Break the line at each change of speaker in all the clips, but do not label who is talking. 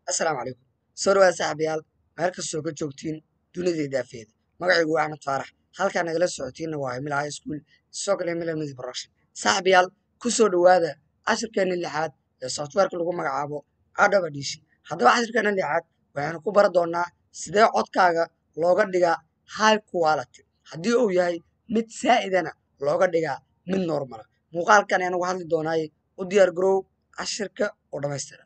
assalaamu calaykum soo dhawaada saaxiibayaal meel kastoo ka joogtiin dunida daafeeda magacaygu waa axmed faarax halkaa nagala socotiinna waa himila high school sidoo kale himila music production saaxiibayaal ku soo dhowaada cashirkeeni lixaad ee softwareka lagu magacaabo adobe edition haddaba cashirkeena lixaad waxaynu ku bari doonaa sidee codkaaga looga dhigaa high quality haddii uu yahay mid saa'idana looga dhigaa mid normala muuqaalkan ayaan uga hadli doonaaye u diyaar garow cashirka oo dhammaystira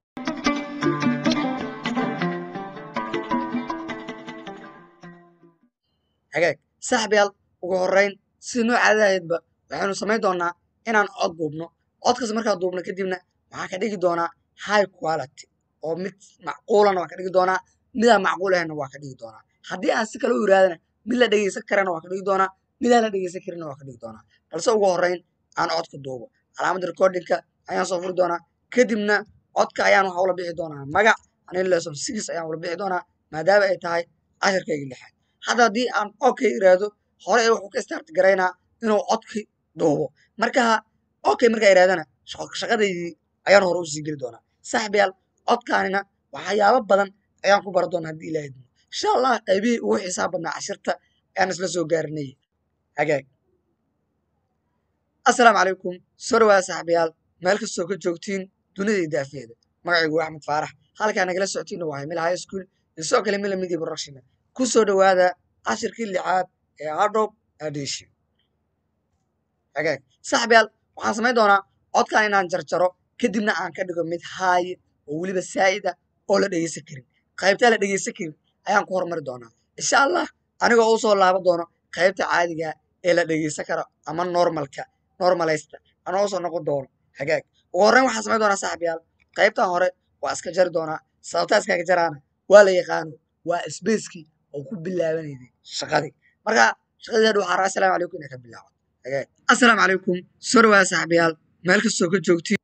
hagaag saaxiibayaal ugu horreyn sida noo caadadahaydba waxaynu samayn doonaa inaan cod duubno codkaas markaa duubno kadibna waxaan ka dhigi doonaa high quality oo mid macquulana waan ka dhigi doonaa midaan macquul ahaynna waan ka dhigi doonaa haddii aan si kale u iraadana mid la dhegeysan karana waan ka dhigi doonaa midaan la dhegeysan karinna waan ka dhigi doonaa balse ugu horreyn aan codka duubo calaamadda recordingka ayaan soo furi doonaa kadibna codka ayaan waxa ula bixi doonaa magac anin lesson six ayaan ula bixi doonaa maadaama ay tahay cashirkayga lixaad hadda haddii aan okay iraahdo hore ee wuxuu ka start garaynaa inuu codki duubo marka okay markaa irahdana shaqadaydii ayaan hore usii geli doonaa saaxiibayaal codkaanina waxyaabo badan ayaan ku bara doonaa haddii ilaahay dimo insha allah qaybihii ugu xisaab badnaa cashirta ayaan isla soo gaarinay hagaag assalaamu calaykum soo dhawaada saaxiibayaal meel kastoo ka joogtiin dunida daafeeda magacaygu waa axmed faarax halkaa nagala socotiinna waa himila high school iyo sidoo kale mila media production ku soo dhowaada cashirkii lixaad ee adobe edition hagaag saaxiibayaal waxaan samayn doonaa codkan inaan jarjaro kadibna aan ka dhigo mid haaye oo weliba saa'id ah oo la dhegeysan karin qaybtaa la dhegeysan karin ayaan ku hormari doonaa insha allah anigoo u soo laaban doono qaybta caadiga ee la dhegeysan karo ama normalka normalaysta anoo usoo noqon doono hagaag ugu horreyn waxaan samayn doonaa saaxiibayaal qaybtan hore waa iska jari doonaa sababtaa iskaga jaraana waa la yaqaano waa sbacekii oo ku bilaabanayday shaqadii marka shaqadii hadha waxaa raa assalaamu calaykum inay ka bilaabato hagaag assalaamu calaykum soo dhawaada saaxiibayaal meel kastoo ka joogtiin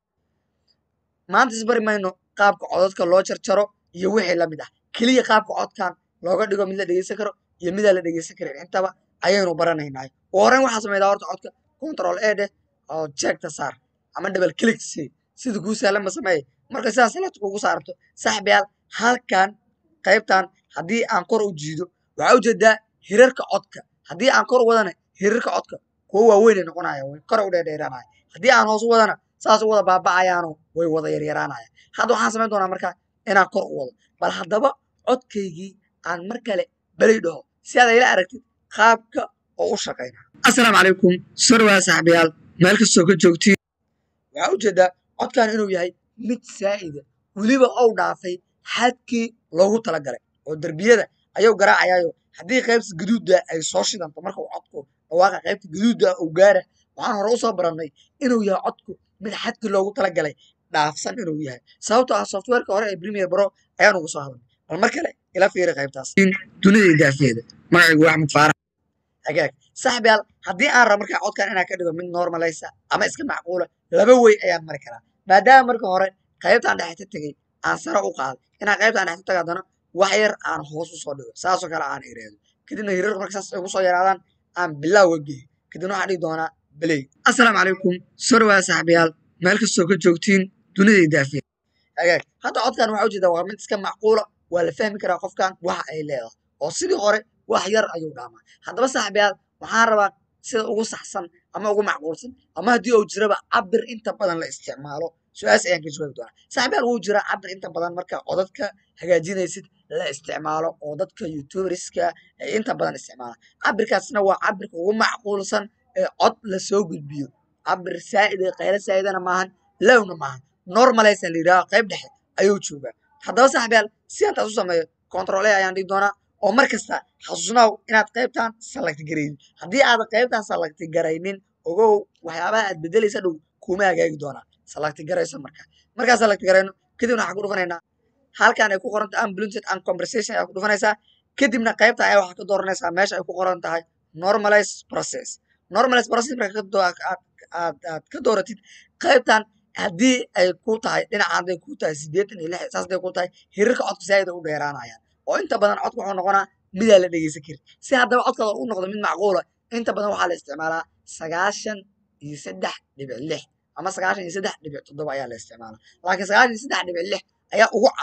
maanta isbari mayno qaabka codadka loo jarjaro iyo wixii la mid ah keliya qaabka codkan looga dhigo mid la dhegeysan karo iyo midaan la dhegeysan karin intaba ayaynu baranaynaay ugu horreyn waxaa samaydaa horta codka control e dheh oo jeegta saar ama double click si sida kuu sahlanba sameeye marka sidaas salata kugu saarto saaxiibayaal halkan qaybtan haddii aan kor u jiido waxaa ujeedaa hirarka codka haddii aan kor u wadana hirarka codka kuwo waaweynay noqonaya way kor u dheerdheeraanaya haddii aan hoos u wadana saas u wada baaba'ayaano way wada yaryaraanaya hadda waxaan samayn doonaa markaa inaan kor u wado bal haddaba codkaygii aan mar kale belay dhaho si aad ayla aragtid qaabka oo u shaqayna assalaamu calaykum soo dhawaada saaxiibayaal meel kastoo ka joogtiin waxaa ujeedaa codkan inuu yahay mid saa'ida weliba ou dhaafay xadkii loogu talagalay oo derbiyada ayuu garaacayaayo haddii qaybta gaduudda ay soo shidanto marka uu codku dhawaaqa qaybta gaduudda uu gaara waxaan hore usoo barannay inuu yahay codku mid xadkii loogu talagalay dhaafsan inuu yahay sababtoo ah softwareka hore ee premier bro ayaan ugu soo hadlay bal mar kale ila fiiri qaybtaas dunida daafeeda magacaygu waa axmed faarax hagaag saaxiibayaal haddii aan rabo markaa codkan inaan ka dhigo mid normalaysa ama iska macquula laba wey ayaan mari karaa maadaama marka hore qaybtaan dhexta tegey aan sare u qaado inaan qaybtaan dhexta taga haddana wax yar aan hoos usoo dhigo saasoo kale aan iraado kadibna hirarka marka saas ay ugu soo yaraadaan aan bilaawa geeyo kadibna waxaan dhigi doonaa beley assalaamu calaykum soo dhawaada saaxiibayaal meel kastoo ka joogtiin dunida daafeed hagaag hadda codkan waxaa ujeedaa waa mid iska macquula waa la fahmi karaa qofkan waxa ay leedahay oo sidii hore wax yar ayuu dhaamaa haddaba saaxiibayaal waxaan rabaa sida ugu saxsan ama ugu macquulsan ama haddii uu jiraba cabir inta badan la isticmaalo su-aas ayaan ka jawaabi doonaa saaxiibayaal wuu jiraa cabir inta badan marka codadka hagaajinaysid la isticmaalo oo dadka youtuberska ay inta badan isticmaalaan cabirkaasna waa cabirka ugu macquulsan ee cod lasoo gudbiyo cabir saa'id ee qaylo saa'idana maahan lowna maahan normalaysan la yidhaha qayb dhexe ayuu joogaa haddaba saaxiibayaal si aan taas u sameeyo control a ayaan dhigi doonaa oo mar kasta xasuusnaaw inaad qaybtan salagti garaynin haddii aadan qaybtan salagti garaynin ogow waxyaabaha aad bedelaysa dhow kuma hagaagi doonaa salagti garayso marka markaa salagti garayno kadibna waxaan ku dhufanaynaa halkan ay ku qoran tahay unblunted and conversation ayaa ku dhufanaysaa kadibna qaybtan ayaa waxaad ka dooranaysaa meesha ay ku qoran tahay normalize process normalize process marka aad aad ka dooratid qaybtan haddii ay ku tahay dhinaca hadday ku tahay siddeetan iyo lix saas hadday ku tahay hirarka codka saa'id u dheeraanayaan oo inta badan codka wuxuu noqonaa midaan la dhegeysan karin si haddaba codkaada u noqdo mid macquula inta badan waxaa la isticmaalaa sagaashan iyo saddex dhibic lix ama sagaashan iyo saddex dhibic toddoba ayaa la isticmaalaa laakiin sagaashan iyo saddex dhibic lix ayaa ugu caansan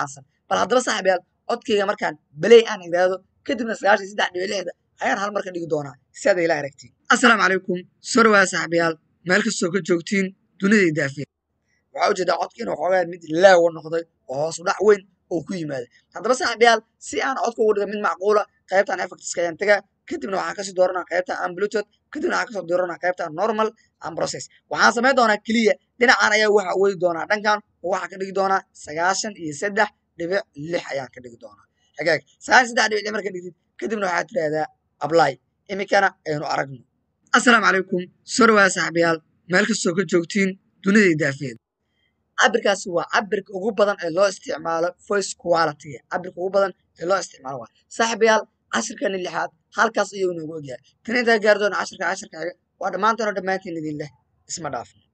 bal haddaba saaxiibayaal codkayga markaan beley aan idhaahdo kadibna sagaashan saddex dhibic lixda ayaan hal marka dhigi doonaa si aad ila aragtiin assalaamu calaykum soo dhawaada saaxiibayaal meel kastoo ka joogtiin dunida daafeed waxaa ujeedaa codka inuu xoogaa mid laawa noqday oo hoos udhac weyn oo ku yimaada haddaba saaxiibayaal si aan codka uga dhiga mid macquula qaybtan effectiska ayaan tagaa kadibna waxaan kasii dooranaa qaybta aan bluetooth kadibna waxaan kasoo dooranaa qaybta normal and process waxaan samayn doonaa keliya dhinacan ayaa waxa wadi doonaa dhankan oo waxaa ka dhigi doonaa sagaashan iyo saddex dhibic lix ayaan ka dhigi doonaa hagaag sagaashan saddex dhibic lix marka dhigtid kadibna waxaad tidhahdaa apply iminkana aynu aragno assalaamu calaykum soo dhawaada saaxiibayaal meel kastoo ka joogtiin dunida daafeed cabirkaasi waa cabirka ugu badan ee loo isticmaalo voice quality cabirka ugu badan ee loo isticmaalo waa saaxiibayaal cashirkani lixaad halkaas ayuu noogu ogyahay tan intaa gaari doona cashirka cashirkaaga waa dhammaantoona dhammaantiin idin leh isma dhaafin